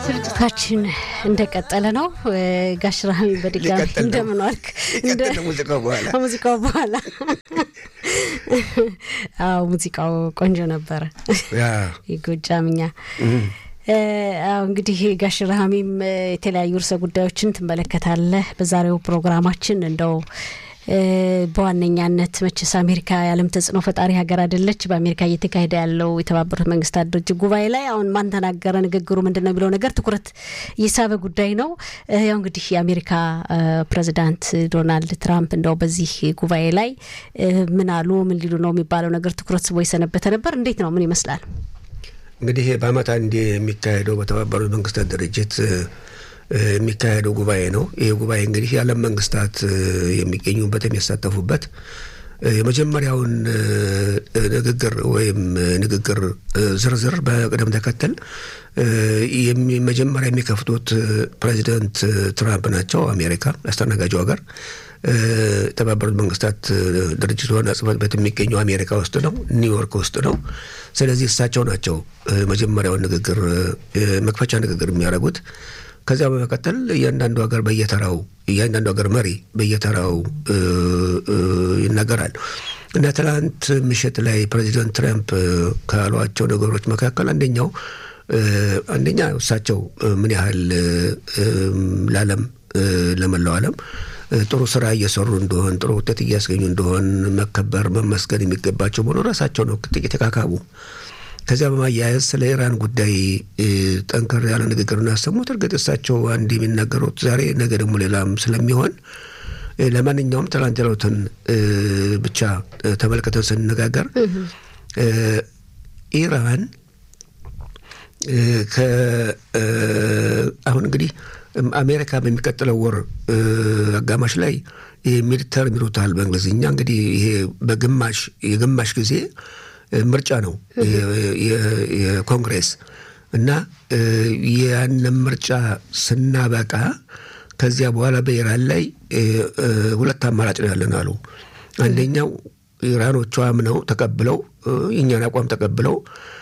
ስርጭታችን እንደቀጠለ ነው። ጋሽ ራሚ በድጋሚ እንደምን ዋልክ? ሙዚቃው በኋላ አዎ፣ ሙዚቃው ቆንጆ ነበረ። የጎጃምኛ አዎ እንግዲህ ጋሽ ረሃሚም የተለያዩ ርዕሰ ጉዳዮችን ትመለከታለህ በዛሬው ፕሮግራማችን እንደው በዋነኛነት መቼስ አሜሪካ የዓለም ተጽዕኖ ፈጣሪ ሀገር አይደለች። በአሜሪካ እየተካሄደ ያለው የተባበሩት መንግስታት ድርጅት ጉባኤ ላይ አሁን ማን ተናገረ፣ ንግግሩ ምንድን ነው የሚለው ነገር ትኩረት የሳበ ጉዳይ ነው። ያው እንግዲህ የአሜሪካ ፕሬዚዳንት ዶናልድ ትራምፕ እንደው በዚህ ጉባኤ ላይ ምን አሉ፣ ምን ሊሉ ነው የሚባለው ነገር ትኩረት ስቦ የሰነበተ ነበር። እንዴት ነው? ምን ይመስላል? እንግዲህ በአመት አንዴ የሚካሄደው በተባበሩት መንግስታት ድርጅት የሚካሄደው ጉባኤ ነው። ይህ ጉባኤ እንግዲህ የዓለም መንግስታት የሚገኙበት የሚሳተፉበት የመጀመሪያውን ንግግር ወይም ንግግር ዝርዝር በቅደም ተከተል መጀመሪያ የሚከፍቱት ፕሬዚደንት ትራምፕ ናቸው። አሜሪካ አስተናጋጁ ሀገር የተባበሩት መንግስታት ድርጅት ዋና ጽህፈት ቤት የሚገኘው አሜሪካ ውስጥ ነው፣ ኒውዮርክ ውስጥ ነው። ስለዚህ እሳቸው ናቸው መጀመሪያውን ንግግር መክፈቻ ንግግር የሚያደርጉት። ከዚያ በመቀጠል እያንዳንዱ ሀገር በየተራው እያንዳንዱ ሀገር መሪ በየተራው ይናገራል እና ትናንት ምሽት ላይ ፕሬዚደንት ትራምፕ ካሏቸው ነገሮች መካከል አንደኛው አንደኛ እሳቸው ምን ያህል ለዓለም ለመላው ዓለም ጥሩ ስራ እየሰሩ እንደሆን ጥሩ ውጤት እያስገኙ እንደሆን መከበር መመስገን የሚገባቸው መሆኑ ራሳቸው ነው ጥቂት ተካካቡ። ከዚያ በማያያዝ ስለ ኢራን ጉዳይ ጠንከር ያለ ንግግር እናሰሙት። እርግጥ እሳቸው አንድ የሚናገሩት ዛሬ ነገ ደግሞ ሌላም ስለሚሆን ለማንኛውም ትላንት ያሉትን ብቻ ተመልክተን ስንነጋገር ኢራን አሁን እንግዲህ አሜሪካ በሚቀጥለው ወር አጋማሽ ላይ ሚድተር ይሉታል በእንግሊዝኛ እንግዲህ ይሄ በግማሽ የግማሽ ጊዜ ምርጫ ነው የኮንግሬስ እና ያንን ምርጫ ስናበቃ ከዚያ በኋላ በኢራን ላይ ሁለት አማራጭ ነው ያለን አሉ። አንደኛው ኢራኖቹ አምነው ተቀብለው የእኛን አቋም ተቀብለው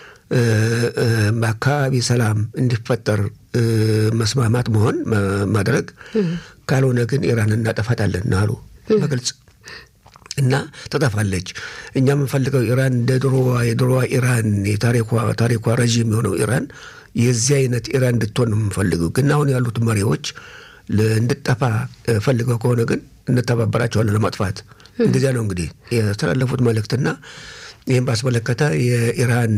በአካባቢ ሰላም እንዲፈጠር መስማማት መሆን ማድረግ፣ ካልሆነ ግን ኢራን እናጠፋታለን አሉ በግልጽ እና ትጠፋለች። እኛ የምንፈልገው ኢራን እንደ ድሮዋ የድሮዋ ኢራን የታሪኳ ታሪኳ ረዥም የሆነው ኢራን የዚህ አይነት ኢራን እንድትሆን ነው የምንፈልገው። ግን አሁን ያሉት መሪዎች እንድጠፋ ፈልገው ከሆነ ግን እንተባበራቸዋለን ለማጥፋት። እንደዚያ ነው እንግዲህ የተላለፉት መልእክትና ይህም ባስመለከተ የኢራን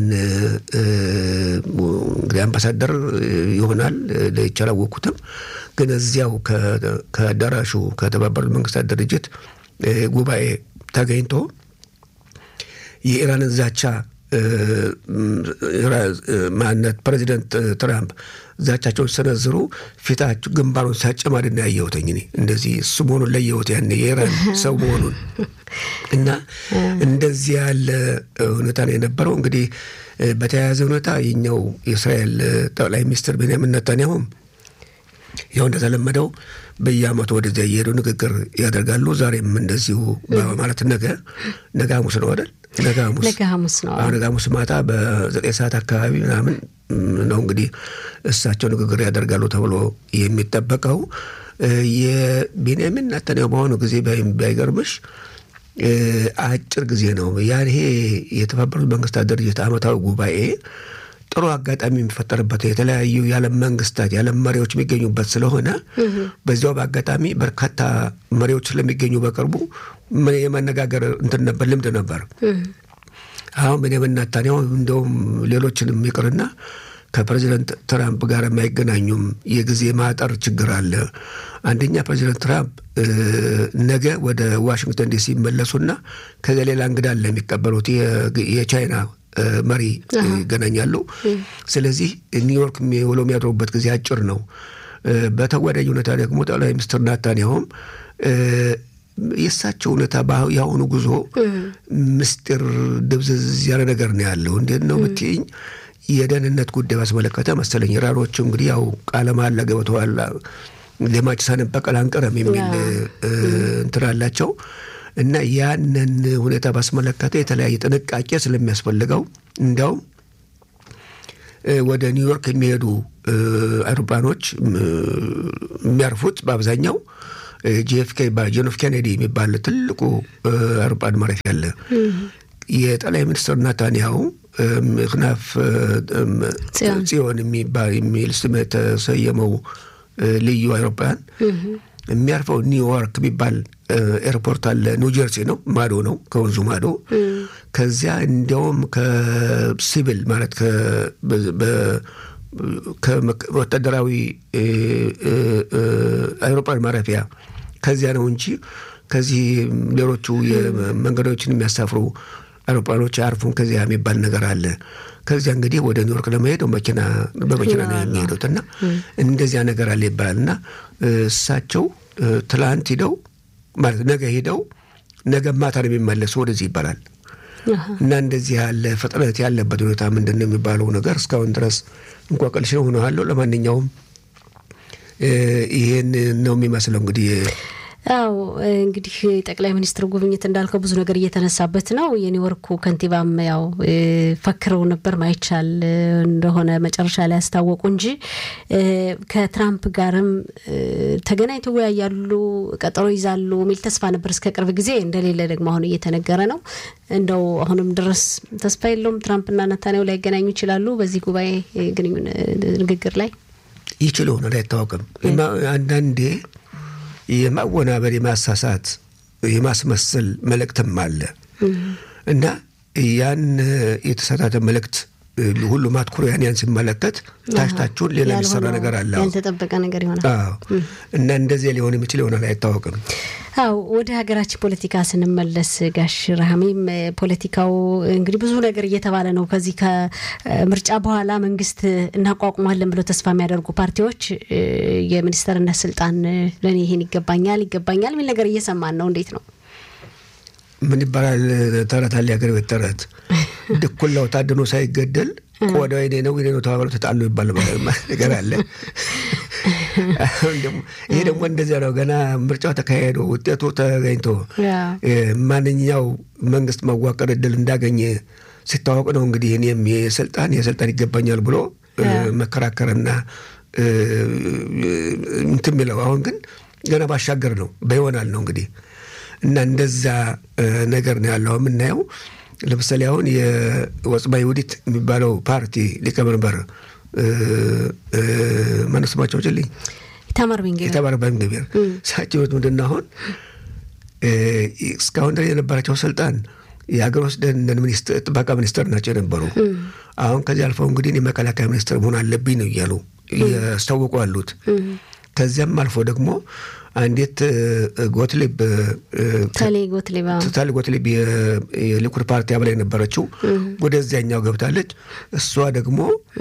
እንግዲህ አምባሳደር ይሆናል ለይቻ አላወቅኩትም። ግን እዚያው ከአዳራሹ ከተባበሩት መንግስታት ድርጅት ጉባኤ ተገኝቶ የኢራንን ዛቻ ማነት ፕሬዚደንት ትራምፕ ዛቻቸውን ሰነዝሩ ፊታቸው ግንባሩን ሲያጨማድና ያየሁትኝ እኔ እንደዚህ እሱ መሆኑን ለየሁት ያኔ የኢራን ሰው መሆኑን እና እንደዚህ ያለ ሁኔታ ነው የነበረው። እንግዲህ በተያያዘ ሁኔታ የኛው የእስራኤል ጠቅላይ ሚኒስትር ቤንያሚን ኔታንያሁም ያው እንደተለመደው በየአመቱ ወደዚያ እየሄዱ ንግግር ያደርጋሉ። ዛሬም እንደዚሁ በማለት ነገ ነገ ሐሙስ ነው አይደል? ነገ ሐሙስ ነገ ሐሙስ ነው። አሁን ነገ ሐሙስ ማታ በዘጠኝ ሰዓት አካባቢ ምናምን ነው እንግዲህ እሳቸው ንግግር ያደርጋሉ ተብሎ የሚጠበቀው። የቤንያሚን ኔታንያሁ በአሁኑ ጊዜ ባይገርምሽ አጭር ጊዜ ነው ያ ይሄ የተባበሩት መንግስታት ድርጅት አመታዊ ጉባኤ ጥሩ አጋጣሚ የሚፈጠርበት የተለያዩ የዓለም መንግስታት የዓለም መሪዎች የሚገኙበት ስለሆነ በዚያው በአጋጣሚ በርካታ መሪዎች ስለሚገኙ በቅርቡ የመነጋገር እንትን ነበር፣ ልምድ ነበር። አሁን ቤንያሚን ኔታንያሁ እንደውም ሌሎችንም ይቅርና ከፕሬዚደንት ትራምፕ ጋር የማይገናኙም የጊዜ ማጠር ችግር አለ። አንደኛ ፕሬዚደንት ትራምፕ ነገ ወደ ዋሽንግተን ዲሲ ይመለሱና ከዚያ ሌላ እንግዳ አለ የሚቀበሉት የቻይና መሪ ይገናኛሉ። ስለዚህ ኒውዮርክ ውለው የሚያድሩበት ጊዜ አጭር ነው። በተጓዳኝ ሁኔታ ደግሞ ጠቅላይ ሚኒስትር ኔታንያሁም የእሳቸው ሁኔታ የአሁኑ ጉዞ ምስጢር ድብዝዝ ያለ ነገር ነው ያለው። እንዴት ነው ብትይኝ የደህንነት ጉዳይ ባስመለከተ መሰለኝ ኢራኖቹ እንግዲህ ያው ቃለ መሃላ ገብተዋል። ደማች ሳንበቀል አንቀርም የሚል እንትን አላቸው እና ያንን ሁኔታ ባስመለከተ የተለያየ ጥንቃቄ ስለሚያስፈልገው እንዲያውም ወደ ኒውዮርክ የሚሄዱ አውሮፕላኖች የሚያርፉት በአብዛኛው ጂኤፍኬ ጆን ኤፍ ኬኔዲ የሚባል ትልቁ አውሮፕላን ማረፊያ አለ። የጠቅላይ ሚኒስትር ናታንያሁ ምክናፍ ጽዮን የሚል ስም የተሰየመው ልዩ አውሮፕላን የሚያርፈው ኒውዮርክ የሚባል ኤርፖርት አለ። ኒው ጀርሲ ነው፣ ማዶ ነው፣ ከወንዙ ማዶ። ከዚያ እንዲያውም ከሲቪል ማለት ከወታደራዊ አውሮፕላን ማረፊያ ከዚያ ነው እንጂ ከዚህ ሌሎቹ መንገዶችን የሚያሳፍሩ አውሮፕላኖች አያርፉም ከዚያ የሚባል ነገር አለ። ከዚያ እንግዲህ ወደ ኒውዮርክ ለመሄድ መኪና በመኪና ነው የሚሄዱት እና እንደዚያ ነገር አለ ይባላል እና እሳቸው ትላንት ሂደው ማለት ነገ ሂደው ነገ ማታ ነው የሚመለሱ ወደዚህ ይባላል እና እንደዚህ ያለ ፍጥነት ያለበት ሁኔታ ምንድን ነው የሚባለው ነገር እስካሁን ድረስ እንቆቅልሽ ነው ሆነዋለሁ። ለማንኛውም ይሄን ነው የሚመስለው እንግዲህ አው እንግዲህ ጠቅላይ ሚኒስትር ጉብኝት እንዳልከው ብዙ ነገር እየተነሳበት ነው። የኒውዮርኩ ከንቲባም ያው ፈክረው ነበር ማይቻል እንደሆነ መጨረሻ ላይ ያስታወቁ እንጂ ከትራምፕ ጋርም ተገናኝተው ይወያያሉ፣ ቀጠሮ ይዛሉ የሚል ተስፋ ነበር እስከ ቅርብ ጊዜ። እንደሌለ ደግሞ አሁን እየተነገረ ነው። እንደው አሁንም ድረስ ተስፋ የለውም። ትራምፕና ነታንያሁ ላይ ይገናኙ ይችላሉ በዚህ ጉባኤ ግንኙነት ንግግር ላይ ይችል ሆነ አይታወቅም። አንዳንዴ የማወናበር የማሳሳት የማስመሰል መልእክትም አለ እና ያን የተሳሳተ መልእክት ሁሉም አትኩሮ ያን ያን ሲመለከት ታችታችሁን ሌላ የሚሰራ ነገር አለ፣ ያልተጠበቀ ነገር ይሆናል እና እንደዚያ ሊሆን የሚችል ይሆናል አይታወቅም። አው ወደ ሀገራችን ፖለቲካ ስንመለስ ጋሽ ረሃሚም ፖለቲካው እንግዲህ ብዙ ነገር እየተባለ ነው። ከዚህ ከምርጫ በኋላ መንግስት እናቋቁማለን ብለው ተስፋ የሚያደርጉ ፓርቲዎች የሚኒስተርነት ስልጣን ለእኔ ይሄን ይገባኛል ይገባኛል የሚል ነገር እየሰማን ነው። እንዴት ነው? ምን ይባላል ተረት አለ፣ የሀገር ቤት ተረት ድኩላው ታድኖ ሳይገደል ቆዳው የኔ ነው የኔ ነው ተባብለው ተጣሉ ይባል ነገር አለ። ይሄ ደግሞ እንደዚያ ነው። ገና ምርጫው ተካሄዶ ውጤቱ ተገኝቶ ማንኛው መንግስት መዋቀር እድል እንዳገኘ ሲታወቅ ነው እንግዲህ እኔም የስልጣን የስልጣን ይገባኛል ብሎ መከራከርና እንትን የሚለው አሁን ግን ገና ባሻገር ነው በይሆናል ነው እንግዲህ እና እንደዛ ነገር ነው ያለው የምናየው። ለምሳሌ አሁን የወጽባ ይሁዲት የሚባለው ፓርቲ ሊቀመንበር ማነው ስማቸው ጭልኝ ኢታማር ቤንግቪር ኢታማር ቤንግቪር እሳቸው ምንድን ነው አሁን እስካሁን ድረስ የነበራቸው ስልጣን የሀገር ውስጥ ደህንነት ጥበቃ ሚኒስትር ናቸው የነበሩ። አሁን ከዚህ አልፈው እንግዲህ የመከላከያ ሚኒስትር መሆን አለብኝ ነው እያሉ እያስታወቁ አሉት። ከዚያም አልፎ ደግሞ አንዲት ጎትሊብ ታሊ ጎትሊብ የሊኩድ ፓርቲ አባል የነበረችው ወደዚያኛው ገብታለች። እሷ ደግሞ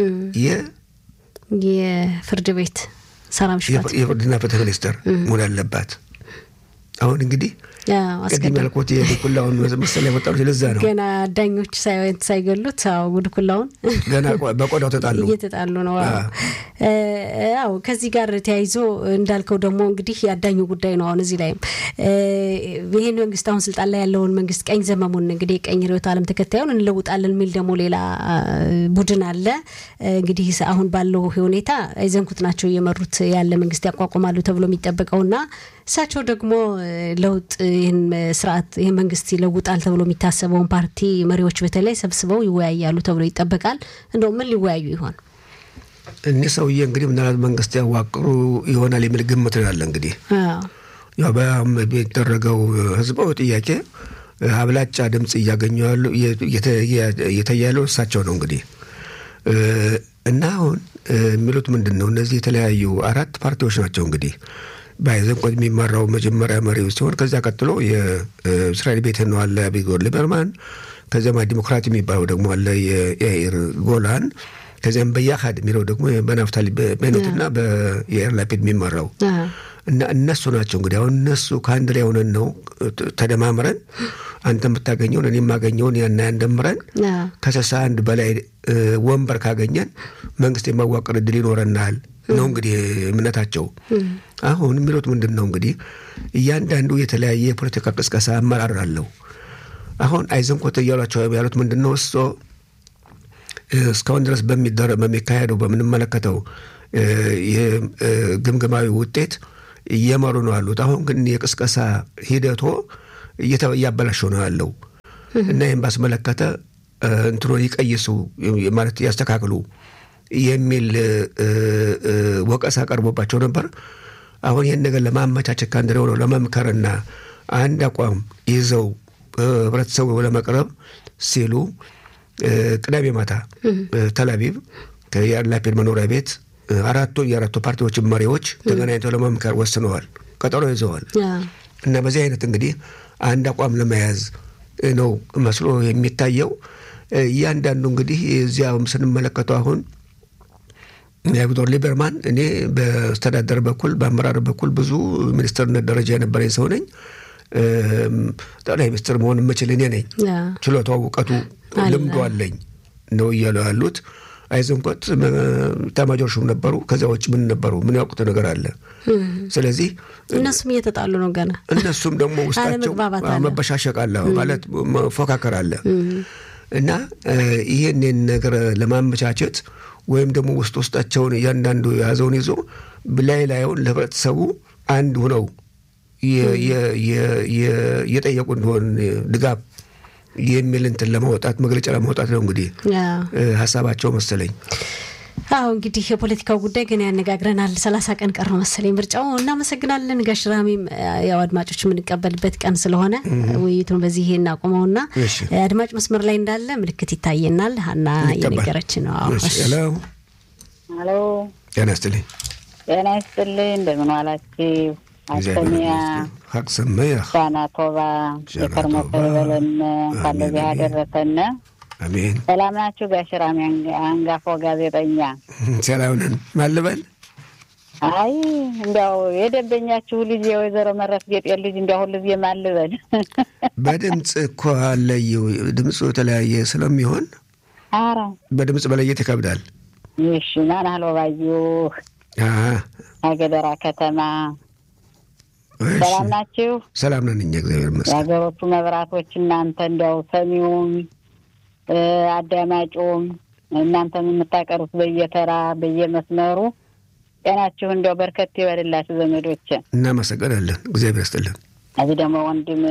የፍርድ ቤት ሰላም ሽፋት የፍርድና ፍትህ ሚኒስትር መሆን አለባት። አሁን እንግዲህ ቅድም ያልኩት የድኩላውን መሰል ያመጣሉት ለዛ ነው። ገና ዳኞች ሳይገሉት ው ድኩላውን ገና በቆዳው ተጣሉ እየተጣሉ ነው። አዎ ከዚህ ጋር ተያይዞ እንዳልከው ደግሞ እንግዲህ የአዳኙ ጉዳይ ነው። አሁን እዚህ ላይም ይህን መንግስት አሁን ስልጣን ላይ ያለውን መንግስት ቀኝ ዘመሙን እንግዲህ የቀኝ ርዕዮተ ዓለም ተከታዩን እንለውጣለን የሚል ደግሞ ሌላ ቡድን አለ። እንግዲህ አሁን ባለው ሁኔታ አይዘንኩት ናቸው እየመሩት ያለ መንግስት ያቋቁማሉ ተብሎ የሚጠበቀውና እሳቸው ደግሞ ለውጥ ይህን ስርዓት ይህን መንግስት ይለውጣል ተብሎ የሚታሰበውን ፓርቲ መሪዎች በተለይ ሰብስበው ይወያያሉ ተብሎ ይጠበቃል። እንደው ምን ሊወያዩ ይሆን? እኒህ ሰውዬ እንግዲህ ምናልባት መንግስት ያዋቅሩ ይሆናል የሚል ግምት ነው ያለ። እንግዲህ ያው በሚደረገው ህዝባዊ ጥያቄ አብላጫ ድምፅ እያገኙ ያሉ እየተያሉ እሳቸው ነው እንግዲህ እና አሁን የሚሉት ምንድን ነው? እነዚህ የተለያዩ አራት ፓርቲዎች ናቸው እንግዲህ በአይዘንቆት የሚመራው መጀመሪያ መሪው ሲሆን ከዚያ ቀጥሎ የእስራኤል ቤት ነው አለ አቢጎር ሊበርማን፣ ከዚያም ዲሞክራት የሚባለው ደግሞ አለ የያኢር ጎላን፣ ከዚያም በያሃድ የሚለው ደግሞ በናፍታሊ ቤኔትና በየኢር ላፒድ የሚመራው እና እነሱ ናቸው እንግዲህ አሁን እነሱ ከአንድ ላይ ሆነን ነው ተደማምረን አንተ የምታገኘውን እኔ የማገኘውን ያና ያንደምረን ከስልሳ አንድ በላይ ወንበር ካገኘን መንግስት የማዋቀር እድል ይኖረናል ነው እንግዲህ እምነታቸው። አሁን የሚሉት ምንድን ነው እንግዲህ እያንዳንዱ የተለያየ የፖለቲካ ቅስቀሳ አመራር አለው። አሁን አይዘንኮት እያሏቸው ያሉት ምንድን ነው እሶ እስካሁን ድረስ በሚካሄደው በምንመለከተው የግምገማዊ ውጤት እየመሩ ነው ያሉት። አሁን ግን የቅስቀሳ ሂደቶ እያበላሸው ነው ያለው እና ይህም ባስመለከተ እንትኖ ይቀይሱ ማለት ያስተካክሉ የሚል ወቀሳ ቀርቦባቸው ነበር። አሁን ይህን ነገር ለማመቻቸት ከአንድ ሆነው ለመምከርና አንድ አቋም ይዘው ህብረተሰቡ ለመቅረብ ሲሉ ቅዳሜ ማታ ተላቪቭ ከያር ላፒድ መኖሪያ ቤት አራቱ የአራቱ ፓርቲዎችን መሪዎች ተገናኝተው ለመምከር ወስነዋል፣ ቀጠሮ ይዘዋል እና በዚህ አይነት እንግዲህ አንድ አቋም ለመያዝ ነው መስሎ የሚታየው። እያንዳንዱ እንግዲህ እዚያ ስንመለከተው አሁን ቪክቶር ሊበርማን እኔ በአስተዳደር በኩል በአመራር በኩል ብዙ ሚኒስትርነት ደረጃ የነበረኝ ሰው ነኝ። ጠቅላይ ሚኒስትር መሆን የምችል እኔ ነኝ። ችሎታው፣ እውቀቱ፣ ልምዱ አለኝ ነው እያሉ ያሉት። አይዘንኮት ኤታማዦር ሹም ነበሩ። ከዚያ ውጭ ምን ነበሩ? ምን ያውቁት ነገር አለ? ስለዚህ እነሱም እየተጣሉ ነው ገና። እነሱም ደግሞ ውስጣቸው መበሻሸቅ አለ ማለት መፎካከር አለ እና ይህንን ነገር ለማመቻቸት ወይም ደግሞ ውስጥ ውስጣቸውን እያንዳንዱ የያዘውን ይዞ ላይ ላዩን ለህብረተሰቡ አንድ ሁነው እየጠየቁ እንደሆን ድጋፍ የሚል እንትን ለማውጣት መግለጫ ለማውጣት ነው እንግዲህ ሀሳባቸው መሰለኝ። አዎ እንግዲህ የፖለቲካው ጉዳይ ግን ያነጋግረናል። ሰላሳ ቀን ቀረው መሰለኝ ምርጫው። እናመሰግናለን ጋሽ ራሚም። ያው አድማጮች የምንቀበልበት ቀን ስለሆነ ውይይቱን በዚህ እናቁመውና አድማጭ መስመር ላይ እንዳለ ምልክት ይታየናል። ሀና እየነገረች ነው። ሄሎ፣ ጤና ይስጥልኝ። ጤና ይስጥልኝ። እንደምን ዋላችሁ? አስተሚያ ሀቅ ሰመያ ሻና ቶባ የከርሞ በለን እንኳን ለዚህ ያደረሰን አሜን። ሰላም ናችሁ? ጋሽ ራሚ አንጋፋው ጋዜጠኛ ሰላም ነን። ማልበል አይ እንዲያው የደንበኛችሁ ልጅ የወይዘሮ መረት ጌጤ ልጅ እንዲያው ሁሉ ጊዜ ማልበል በድምፅ እኮ አለየው። ድምፁ የተለያየ ስለሚሆን አረ በድምፅ መለየት ይከብዳል። እሺ ማን አህሎ ባዩ አገደራ ከተማ ሰላም ናችሁ? ሰላም ነን እኛ እግዚአብሔር ይመስገን። የሀገሮቹ መብራቶች እናንተ እንዲያው ሰሚውም አዳማጩም እናንተም የምታቀሩት በየተራ በየመስመሩ ጤናችሁ እንዲያው በርከት ይበልላችሁ ዘመዶች። እናመሰግናለን። እግዚአብሔር ይስጥልን። እዚህ ደግሞ ወንድም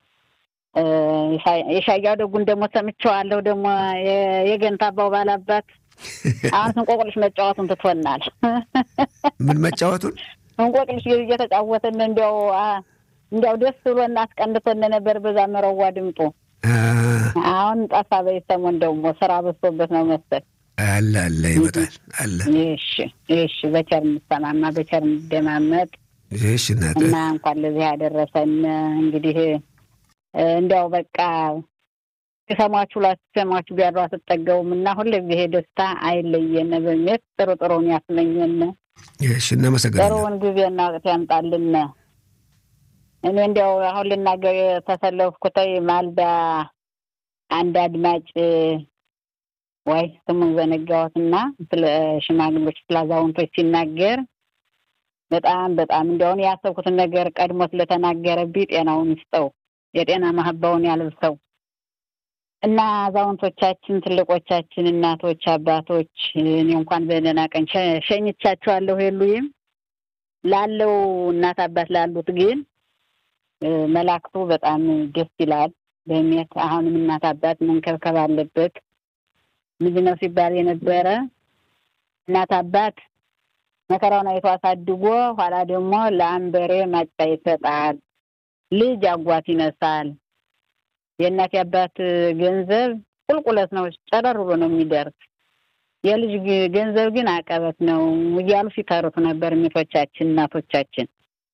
የሻያው ደጉን ደግሞ ሰምቼዋለሁ። ደግሞ የገንታ አባው ባላባት አሁን እንቆቅልሽ መጫወቱን ትቶናል። ምን መጫወቱን? እንቆቅልሽ እየተጫወትን እንዲያው እንዲያው ደስ ብሎና አስቀንቶን ነበር። በዛ መረዋ ድምጡ አሁን ጠፋ። በይሰሞን ደግሞ ስራ በዝቶበት ነው መሰል አለ አለ ይመጣል አለ። እሺ እሺ፣ በቸር እንሰማማ በቸር እንደማመጥ እሺ። እናት እና እንኳን ለዚህ ያደረሰን እንግዲህ እንዲያው በቃ የሰማችሁ ላሰማችሁ ቢያሉ አትጠገቡም እና ሁልጊዜ ደስታ አይለየን በሚል ጥሩ ጥሩን ያስመኘን። እሺ፣ እናመሰግናለን። ጥሩውን ጊዜና ወቅት ያምጣልን። እኔ እንዲያው አሁን ልናገር የተሰለፍኩተይ ማልዳ አንድ አድማጭ ወይ ስሙን ዘነጋሁትና ስለ ሽማግሌዎች ስለ አዛውንቶች ሲናገር በጣም በጣም እንዲያውን ያሰብኩትን ነገር ቀድሞ ስለተናገረብኝ ጤናውን ይስጠው፣ የጤና ማህባውን ያልብሰው እና አዛውንቶቻችን፣ ትልቆቻችን፣ እናቶች፣ አባቶች እኔ እንኳን በደህና ቀን ሸኝቻቸዋለሁ የሉይም ላለው እናት አባት ላሉት ግን መላክቱ በጣም ደስ ይላል። በእምነት አሁንም እናት አባት መንከብከብ አለበት። ልጅ ነው ሲባል የነበረ እናት አባት መከራውን አይቶ አሳድጎ ኋላ ደግሞ ለአንበሬ ማጫ ይሰጣል። ልጅ አጓት ይነሳል። የእናት የአባት ገንዘብ ቁልቁለት ነው፣ ጨረር ብሎ ነው የሚደርስ። የልጅ ገንዘብ ግን አቀበት ነው እያሉ ሲተርቱ ነበር ሚቶቻችን እናቶቻችን።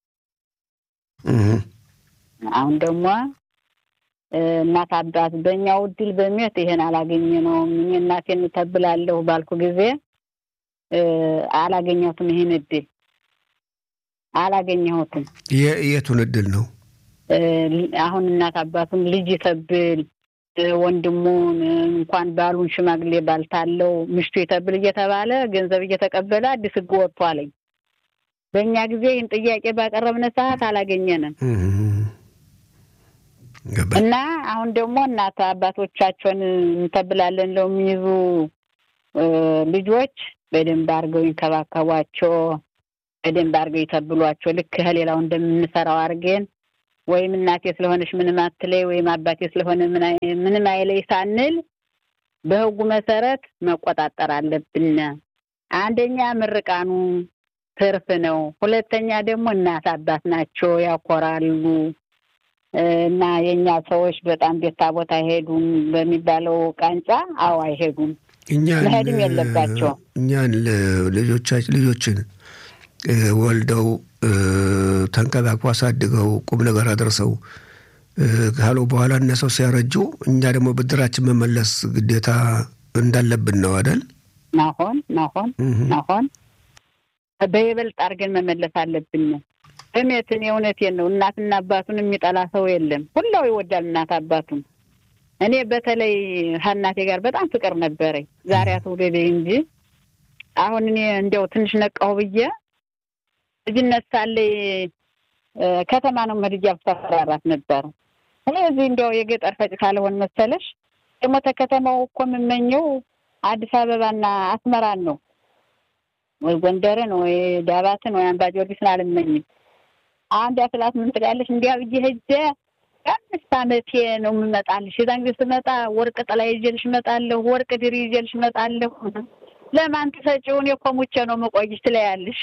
አሁን ደግሞ እናት አባት በእኛው እድል በሚት ይሄን አላገኘ ነው። እኔ እናቴን ተብላለሁ ባልኩ ጊዜ አላገኘሁትም። ይህን እድል አላገኘሁትም። የቱን እድል ነው? አሁን እናት አባቱን ልጅ ይተብል ወንድሙን እንኳን ባሉን ሽማግሌ ባልታለው ምሽቱ ይተብል እየተባለ ገንዘብ እየተቀበለ አዲስ ሕግ ወጥቷለኝ። በእኛ ጊዜ ይህን ጥያቄ ባቀረብነ ሰዓት አላገኘንም እና አሁን ደግሞ እናት አባቶቻቸውን እንተብላለን ለው የሚይዙ ልጆች በደንብ አድርገው ይንከባከቧቸው፣ በደንብ አድርገው ይተብሏቸው። ልክ ከሌላው እንደምንሰራው አድርገን ወይም እናቴ ስለሆነች ምንም አትለይ ወይም አባቴ ስለሆነ ምንም አይለይ ሳንል በሕጉ መሰረት መቆጣጠር አለብን። አንደኛ ምርቃኑ ትርፍ ነው። ሁለተኛ ደግሞ እናት አባት ናቸው፣ ያኮራሉ። እና የእኛ ሰዎች በጣም ቤታ ቦታ አይሄዱም በሚባለው ቃንጫ፣ አዎ አይሄዱም፣ መሄድም የለባቸው እኛን ልጆቻችን ልጆችን ወልደው ተንከባክቦ አሳድገው ቁም ነገር አድርሰው ካሉ በኋላ እነሰው ሲያረጁ እኛ ደግሞ ብድራችን መመለስ ግዴታ እንዳለብን ነው አይደል? ናሆን ናሆን ናሆን በይበልጥ አድርገን መመለስ አለብን። እሜትን የእውነቴን ነው። እናትና አባቱን የሚጠላ ሰው የለም። ሁላው ይወዳል እናት አባቱን። እኔ በተለይ ከእናቴ ጋር በጣም ፍቅር ነበረኝ። ዛሬ አትውደደ እንጂ አሁን እኔ እንዲያው ትንሽ ነቃሁ ብዬ ልጅነት ሳለኝ ከተማ ነው መድጃ ብታፈራራት ነበር። ስለዚህ እንዲያው የገጠር ፈጭ ካልሆን መሰለሽ ደግሞ ተከተማው እኮ የምመኘው አዲስ አበባና አስመራን ነው ወይ ጎንደርን ወይ ዳባትን ወይ አምባ ጊዮርጊስን አልመኝም። አንድ አስላት ምን ትላለች? እንዲያ ብዬ ሄጄ አምስት ዓመቴ ነው የምመጣልሽ። የዛን ጊዜ ስመጣ ወርቅ ጥላ ይዤልሽ እመጣለሁ፣ ወርቅ ድሪ ይዤልሽ እመጣለሁ። ለማን ትሰጪውን እኮ ሙቼ ነው የምቆይሽ ትለያለሽ።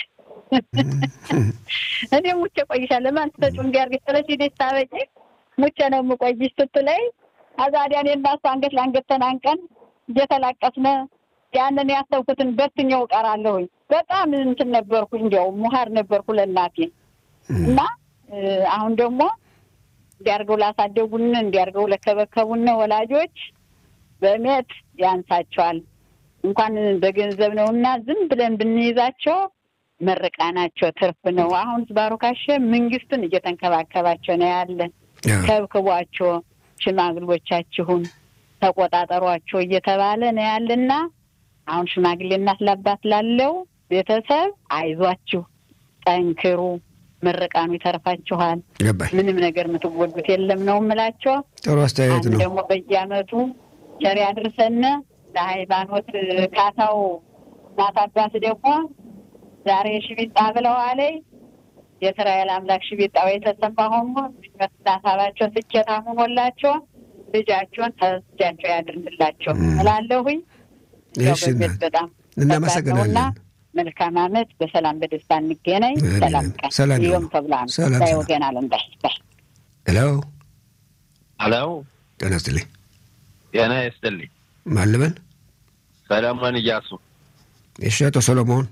እኔ ሙቼ ቆይሻለሁ፣ ለማን ትሰጪውን እንዲያርግሽ ጥለሽ ሄደሽ ታበቂ ሙቼ ነው የምቆይሽ ስትለኝ አዛዲያ እኔ እና እሷ አንገት ለአንገት ተናንቀን እየተላቀስነ ያንን ያሰብኩትን በትኛው እቀራለሁኝ። በጣም እንትን ነበርኩ፣ እንዲያው ሙሀር ነበርኩ ለእናቴ እና አሁን ደግሞ እንዲያርገው ላሳደጉን እንዲያርገው ለከበከቡን ወላጆች በእምነት ያንሳቸዋል። እንኳን በገንዘብ ነው እና ዝም ብለን ብንይዛቸው መርቃናቸው ትርፍ ነው። አሁን ባሮካሸ መንግስትን እየተንከባከባቸው ነው ያለ። ከብክቧቸው፣ ሽማግሎቻችሁን ተቆጣጠሯቸው እየተባለ ነው ያለና አሁን ሽማግሌ እናት ለአባት ላለው ቤተሰብ አይዟችሁ፣ ጠንክሩ፣ ምርቃኑ ይተርፋችኋል። ምንም ነገር የምትጎዱት የለም ነው የምላቸው። ጥሩ አስተያየት ነው። ደግሞ በየአመቱ ቸር ያድርሰን። ለሃይማኖት ካሳው እናት አባት ደግሞ ዛሬ ሽቢጣ ብለዋለይ የእስራኤል አምላክ ሽቢጣው የተሰማ ሆኖ ሀሳባቸው ስኬታ ሆኖላቸው ልጃቸውን ተስጃቸው ያድርግላቸው እላለሁኝ። በጣም እናመሰግናለን። መልካም አመት፣ በሰላም በደስታ እንገናኝ። ሰላም ቀን ሰላም ይኸውም ተብላ ነው ወገን አለም ባይ ባይ ሄሎ ሄሎ፣ ጤና ይስጥልኝ። ጤና ይስጥልኝ። ማን ልበል? ሰለሞን እያሱ። እሺ፣ አቶ ሰሎሞን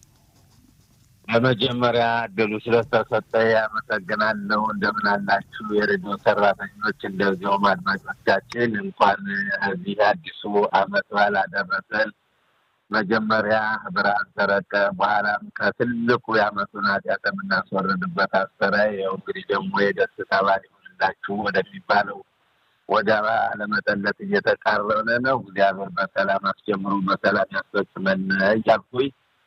በመጀመሪያ እድሉ ስለተሰጠ አመሰግናለሁ። እንደምን አላችሁ የሬዲዮ ሰራተኞች፣ እንደዚሁም አድማጮቻችን እንኳን እዚህ አዲሱ አመት በዓል አደረሰን። መጀመሪያ ብርሃን ሰረቀ፣ በኋላም ከትልቁ የአመቱን ኃጢአት የምናስወርድበት አስረ ይኸው እንግዲህ ደግሞ የደስታ በዓል ይሁንላችሁ ወደሚባለው ወደ አለመጠለት እየተቃረነ ነው። እግዚአብሔር በሰላም አስጀምሮ በሰላም ያስፈጽመን እያልኩኝ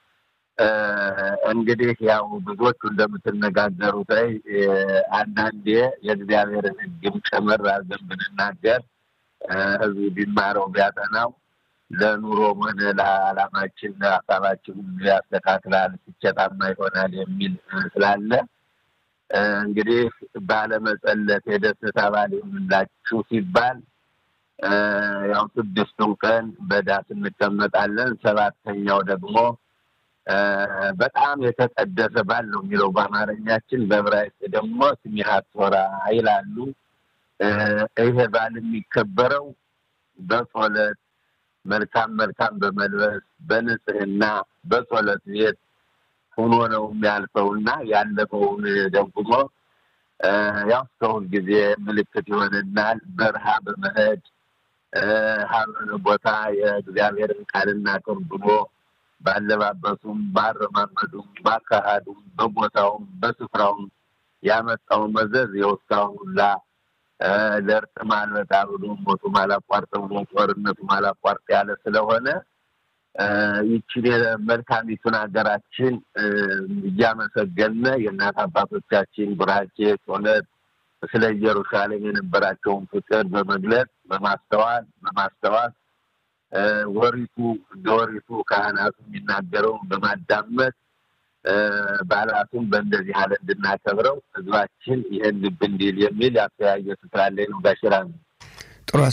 እንግዲህ ያው ብዙዎቹ እንደምትነጋገሩት አንዳንዴ የእግዚአብሔርን ሕግም ጭምር አድርገን ብንናገር ህዝቡ ቢማረው ቢያጠናው ለኑሮም ሆነ ለዓላማችን ሀሳባችን ሁሉ ያስተካክላል፣ ስኬታማ ይሆናል የሚል ስላለ እንግዲህ ባለመጸለት የደስታ በዓል ይሁንላችሁ ሲባል ያው ስድስቱን ቀን በዳስ እንቀመጣለን። ሰባተኛው ደግሞ በጣም የተቀደሰ በዓል ነው የሚለው በአማርኛችን፣ በዕብራይስጥ ደግሞ ስሚሃት ቶራ ይላሉ። ይሄ በዓል የሚከበረው በጸሎት መልካም መልካም በመልበስ በንጽህና በጸሎት ቤት ሆኖ ነው የሚያልፈው እና ያለፈውን ደግሞ ያው እስከሁል ጊዜ ምልክት ይሆንናል። በረሃ በመሄድ ሀብን ቦታ የእግዚአብሔርን ቃልና ቅርብሎ ባለባበሱም፣ ባረማመዱም፣ ባካሃዱም፣ በቦታውም በስፍራውም ያመጣው መዘዝ የውስካውን ሁላ ለእርቅ ማልበጣ ብሎ ሞቱ ማላቋርጥ ብሎ ጦርነቱ ማላቋርጥ ያለ ስለሆነ ይችን መልካሚቱን ሀገራችን እያመሰገነ የእናት አባቶቻችን ቡራኬ ጸሎት ስለ ኢየሩሳሌም የነበራቸውን ፍቅር በመግለጽ በማስተዋል በማስተዋል ወሪቱ እንደ ወሪቱ ካህናቱ የሚናገረውን በማዳመጥ በዓላቱን በእንደዚህ ያለ እንድናከብረው ህዝባችን ይህን ልብ እንዲል የሚል ያስተያየት ስላለኝ ነው። ጋሽራ ነው። ጥሩ